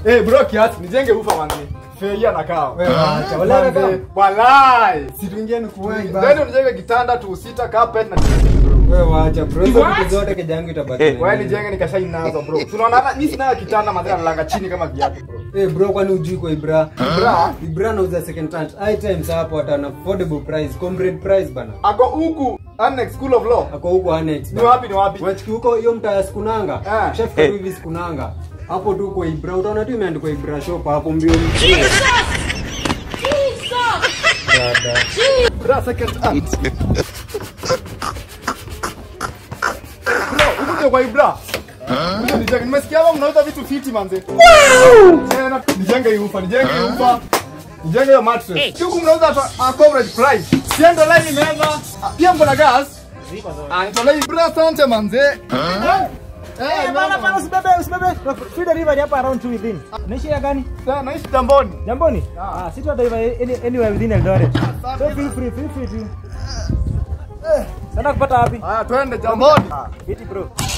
Eh bro kiasi nijenge ufa manzi. Feia na kao. Wewe acha, walai na Manzi, Walai. Si tuingie ni kuwai Then basi. unijenge kitanda tu sita carpet na bro. Wewe wacha bro. Hizo vitu zote kejangu itabaki. na Wewe nini. nijenge nikashai nazo bro. Tunaona hata mimi sina kitanda manzi nalanga chini kama viatu bro. Eh bro kwani ujui kwa Ibra? Bra, Ibra nauza second touch items hapo at an affordable price, comrade price bana. ako huku Annex School of Law. Ako huko annex. Ni bana. wapi ni wapi? Wachiki huko hiyo mtaa ya Sikunanga. Ah. Shafika tu hivi Sikunanga. Hapo tu kwa Ibra utaona tu imeandikwa Ibra shop hapo mbio mbio. Dada. Bra second hand. Bro, huku ndio kwa Ibra. Kuja nijenge. Nimesikia hapa mnauza vitu fiti manze. Tena nijenge hii ufa, nijenge hii ufa. Nijenge hiyo mattress. Si huku mnauza hata a coverage price. Siendo line meza. Pia mko na gas. Ah, nitolei Ibra asante manze. Eh, Eh, bana bana usibebe usibebe. Feeder river ni hapa around two within. Naishi ya gani? Sasa naishi Tamboni. Jamboni? Ah, sisi hata any, anywhere within Eldoret. So feel free, feel free to. Eh, sana kupata wapi? Haya twende Tamboni. Viti bro.